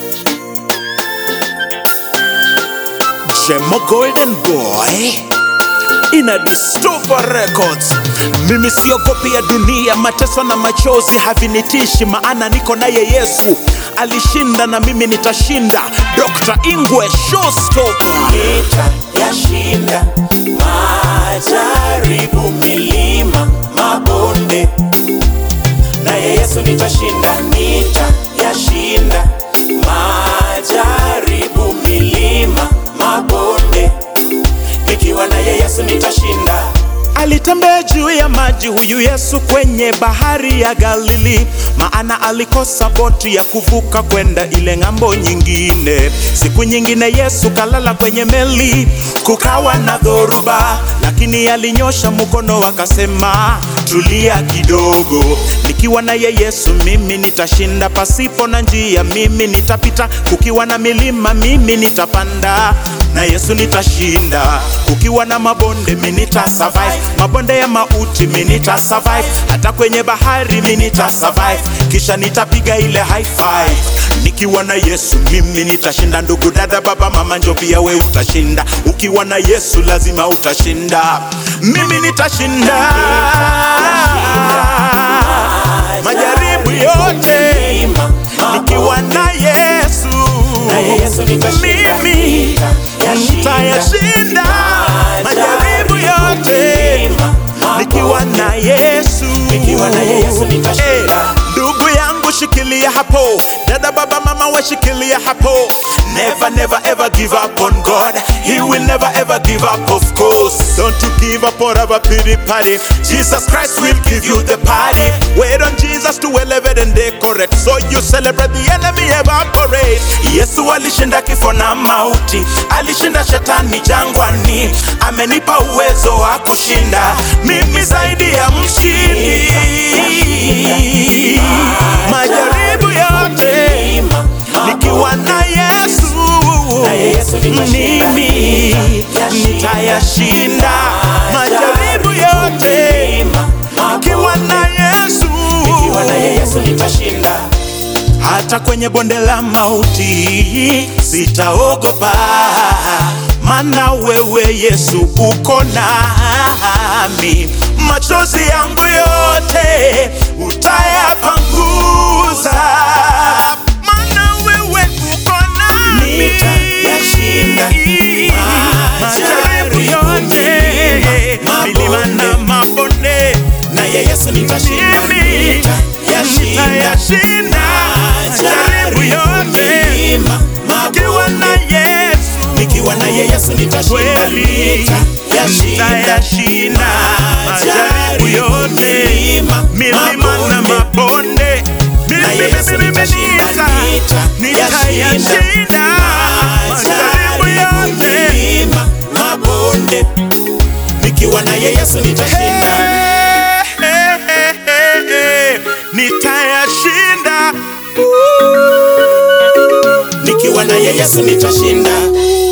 Jemo Golden Boy ina Distopa Records. Mimi siogopi ya dunia, mateso na machozi havinitishi, maana niko naye Yesu. Alishinda na mimi nitashinda. Dr. Ingwe Showstopper. Nitayashinda majaribu, milima, mabonde, naye Yesu nitashinda. Nitayashinda majaribu, milima, mabonde, nikiwa naye Yesu nitashinda. Alitembea juu ya maji huyu Yesu kwenye bahari ya Galili, maana alikosa boti ya kuvuka kwenda ile ng'ambo nyingine. Siku nyingine Yesu kalala kwenye meli, kukawa na dhoruba, lakini alinyosha mkono akasema, tulia kidogo, nikiwa naye Yesu mimi nitashinda. Pasipo na njia mimi nitapita, kukiwa na milima mimi nitapanda na Yesu nitashinda. Kukiwa na mabonde mi nita survive, mabonde ya mauti mi nita survive, hata kwenye bahari mi nita survive, kisha nitapiga ile high five. Nikiwa na Yesu mimi nitashinda. Ndugu dada, baba, mama, njo pia we utashinda. Ukiwa na Yesu lazima utashinda. Mimi nitashinda majaribu yote Milima, nikiwa na Yesu, naye Yesu nitashinda. mimi nitayashinda majaribu yote Milima, nikiwa na Yesu. Nikiwa na Yesu nitashinda. Eh, Ndugu yangu shikilia hapo, dada, baba, mama washikilia hapo. Never, never ever give up on God. He will never ever give up, of course. Don't you give up or have a pity party. Jesus Christ will give you the party. Wait on Jesus to elevate and decorate. So you celebrate the enemy evaporate. Yesu alishinda kifo na mauti, alishinda shetani jangwani, amenipa uwezo wa kushinda mimi zaidi ya mshindi. Majaribu yote milima, nikiwa na Yesu, Naye Yesu nitashinda. mimi nitayashinda majaribu yote milima, nikiwa na Yesu, nikiwa naye Yesu nitashinda. hata kwenye bonde la mauti sitaogopa, maana wewe Yesu uko nami. Machozi yangu yote utayapanguza, maana wewe uko nami. Nitayashinda majaribu yote, milima na mabonde Naye Yesu nitashinda. mimi Nitayashinda nitayashinda majaribu yote milima, nikiwa na Yesu nikiwa naye Yesu nitashinda. kweli, nitayashinda majaribu yote milima na mabonde Na Yesu mimi nitashinda. nitayashinda majaribu yote milima, mabonde, nikiwa naye Yesu nitashinda. Eh, eh, eh, eh, eh, nitayashinda Nikiwa naye Yesu nitashinda.